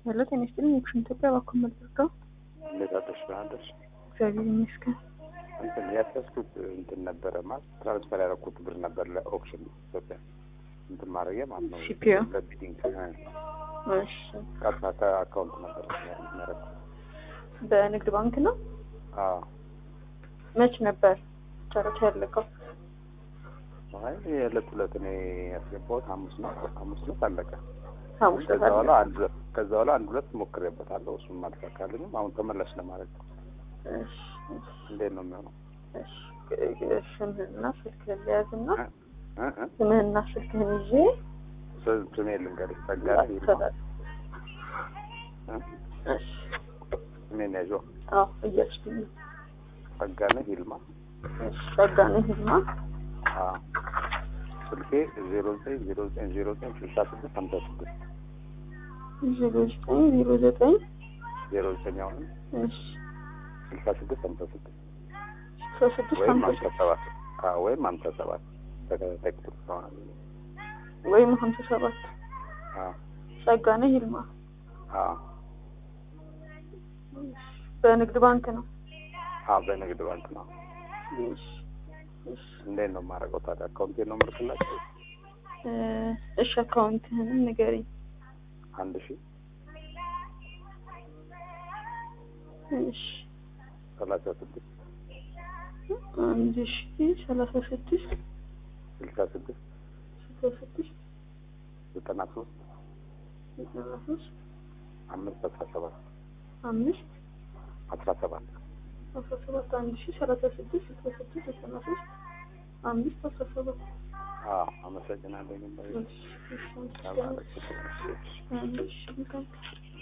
ሄሎ ጤና ይስጥልኝ የኩሽን ኢትዮጵያ እባክዎ መልሰው እንዴት አደርሽ? ደህና አደርሽ? እግዚአብሔር ይመስገን። እንትን ያስያዝኩት እንትን ነበረ ማለት ትራንስፈር ያደረኩት ብር ነበር ለኦፕሽን ኢትዮጵያ እንትን ማድረጊያ ማለት ነው። ሲፒኦ? ለቢዲንግ እሺ ቀጥታ ከአካውንት ነበር ያደረኩት። በንግድ ባንክ ነው። አዎ መች ነበር ጨረታ ያለቀው? አይ የዕለት ሁለት እኔ ያስገባሁት ሐሙስ ነው። ሐሙስ ዕለት አለቀ። ሐሙስ ከዛ ዕለት በኋላ አለቀ። አንድ ከዛ በኋላ አንድ ሁለት ሞክሬበታለሁ። እሱም አልተሳካልኝም። አሁን ተመላሽ ለማድረግ ነው። እሺ እሺ እንዴት ነው የሚሆነው? እሺ እ- ስምህንና ስልክህን ልያዝና እ እ ስምህንና ስልክህን ይዤ ስ- ስሜ ልንገርሽ፣ ጸጋዬ ይልማ። አስተላል እ? እሺ ስሜን ያዥው አዎ እያልኩኝ ነው። ጸጋነህ ይልማ። እሺ ጸጋነህ ይልማ አዎ ስልኬ ዜሮ ዘጠኝ ዜሮ ዘጠኝ ዜሮ ዘጠኝ ስልሳ ስድስት ሀምሳ ስድስት ዜሮ ዘጠኝ ዜሮ ዘጠኝ ዜሮ ዘጠኝ አሁንም እሺ ስልሳ ስድስት ሀምሳ ስድስት ስልሳ ስድስት ወይም ሀምሳ ሀምሳ ሰባት አዎ ወይም ሀምሳ ሰባት ተከታታይ ቁጥር ስለሆነ ወይም ሀምሳ ሰባት አዎ ጸጋነህ ይልማ አዎ በንግድ ባንክ ነው። አዎ በንግድ ባንክ ነው። እሺ እሺ እንዴት ነው የማደርገው ታዲያ? አካውንቴን ነው የምልክላቸው? እ፣ እሺ አካውንትህንም ንገረኝ። አንድ ሺህ እሺ ሰላሳ ስድስት አንድ ሺ ሰላሳ ስድስት ስልሳ ስድስት ስልሳ ስድስት ዘጠና ሶስት ዘጠና ሶስት አምስት አስራ ሰባት አምስት አስራ ሰባት አስራ ሰባት አንድ ሺ ሰላሳ ስድስት ስልሳ ስድስት ዘጠና ሶስት አምስት አስራ ሰባት አዎ አመሰግናለሁ። እሺ እሺ ተባረክ። እሺ እሺ